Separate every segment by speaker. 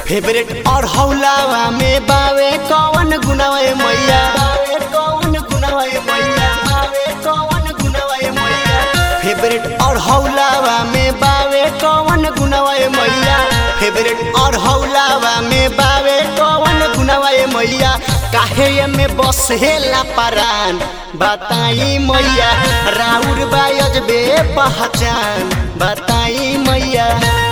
Speaker 1: favourite और हौलावा में बावे कौन गुनावे मैया बावे कौन गुनावे मैया बावे कौन गुनावे मैया फेवरेट और हौलावा में बावे कौन गुनावे मैया फेवरेट और हौलावा में बावे कौन गुनावे मैया काहे ये में बसेला परान बताई मैया राउर बायज बे पहचान बताई मैया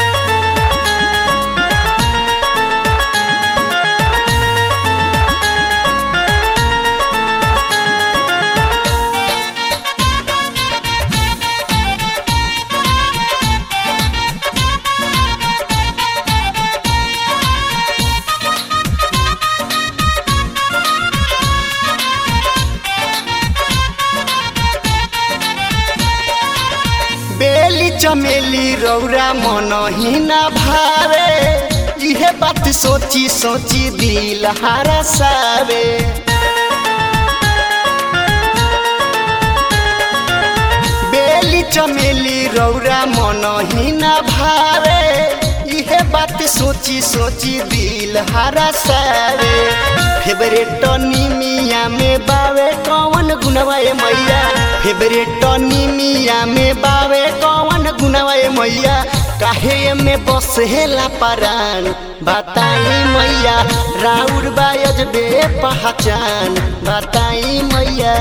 Speaker 1: बेली चमेली रौरा मन ही न भावे इहे बात सोची सोची दिल हारा सावे बेली चमेली रौरा मन ही न भावे इहे बात सोची सोची दिल हारा सावे फेवरेट निमिया में बावे कौन गुनवाए मैया फेवरेट निमिया में बावे कौन गुनवाए मैया काहे में बसेला परान बताई मैया राउर बायज बे पहचान बताई मैया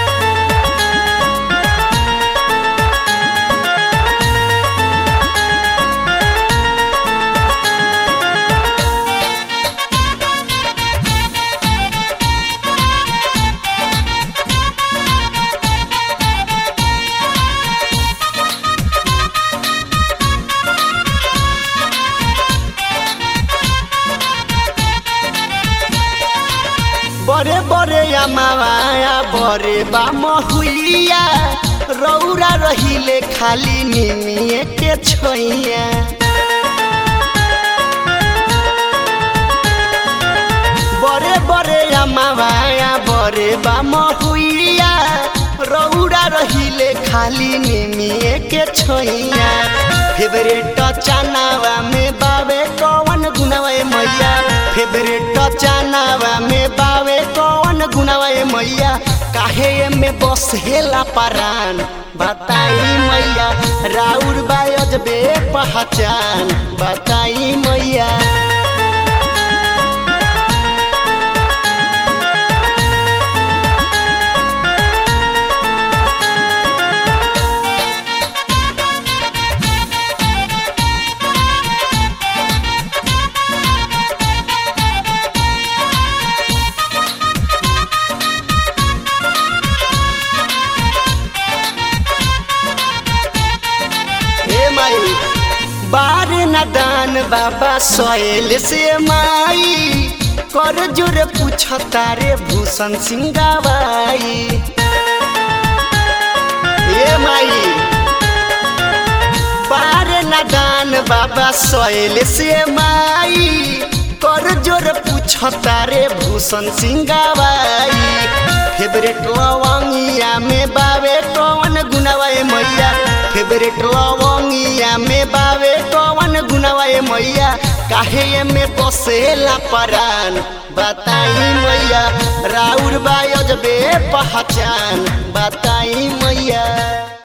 Speaker 1: बड़े बड़े अमाया बड़े बा महुलिया रौरा रहिले खाली निमिए के छोइया बड़े बड़े अमाया बड़े बा महुलिया रौरा रहिले खाली निमिए के छोइया फेवरेट चनावा में बावे कौन गुनवे मैया फेवरेट चनावा में बावे कौन गुनवे मैया काहे में बसेला परान बताई मैया राउर बायज बे पहचान बताई मैया हे माई बार नदान बाबा सोयल से माई कर जोर पूछ तारे भूषण सिंह गवाई हे माई बार नदान बाबा सोयल से माई कर जोर पूछ तारे भूषण सिंह गवाई फेवरेट लवंगिया में बावे कौन गुनवाए मैया फेवरेट लवंगिया में बावे कौन गुनवाए मैया काहे में बसेला परान बताई मैया राउर बायज बे पहचान बताई मैया